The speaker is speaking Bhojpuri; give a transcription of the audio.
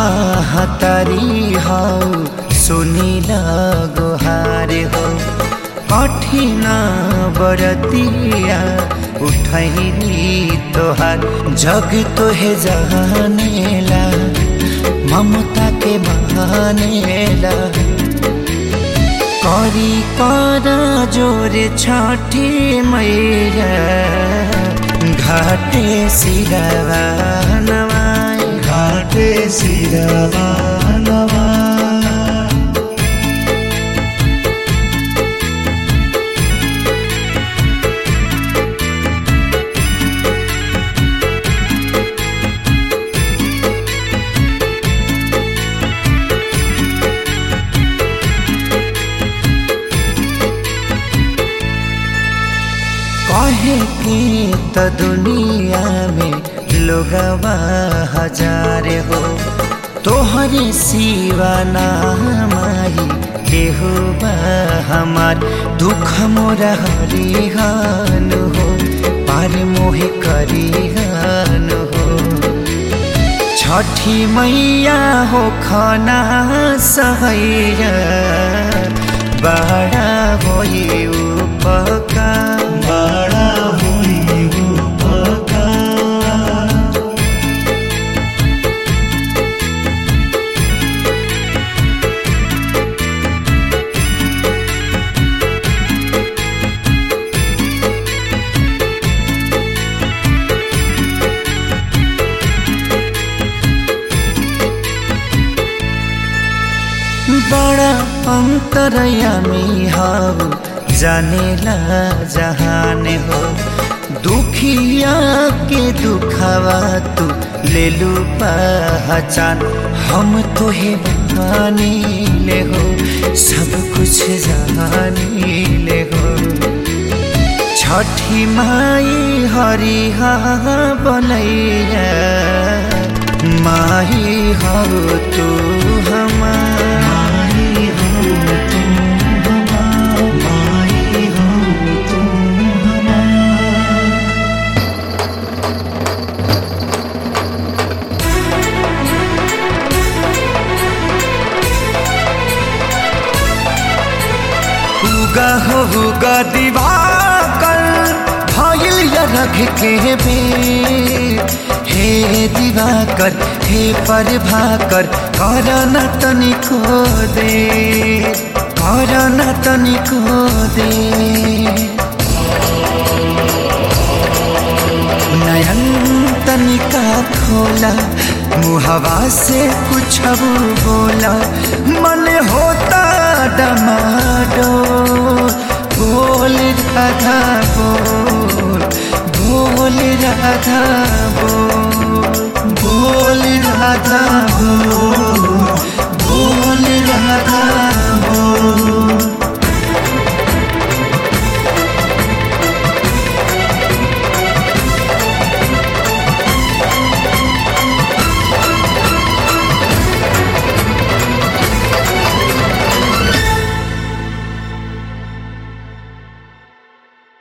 महातारी हौ सुनिल गुहार हो कठिन बरतिया उठैली तोहार जग तोहे जानेला ममता के बहानेला करी कर जोर छठी मैया घाटे सिरवा नवाई घाटे सिरवा नवा कहे कि त दुनिया में लोगवा हजार हो तोहरे सिवा नामाई केहू बा हमार दुख मोरा हरिहान हो पार मोहे करिहान हो छठी मैया हो खाना सहैया बड़ा होई उपकार बड़ा हुई उपकार बड़ा अंतरयामी हौ जानेला जहान हो दुखिया के दुखावा तू ले लू पहचान हम तोहे बहानी ले हो सब कुछ जानी ले हो छठी माई हरिहा बनैया माही हो तू हमार माई हो तुम हमार माई हो तुम हमार उगा हो उगा दिवाकर भइल या रख के बे हे दिवाकर हे पर भाकर कर न तनिको दे कर न तनिको दे नयन तनिका खोला मुहवा से कुछ बोला मन होता डमाडो बोल राधा बोल बोल राधा बोल बोल राधा बोल बोल राधा बोल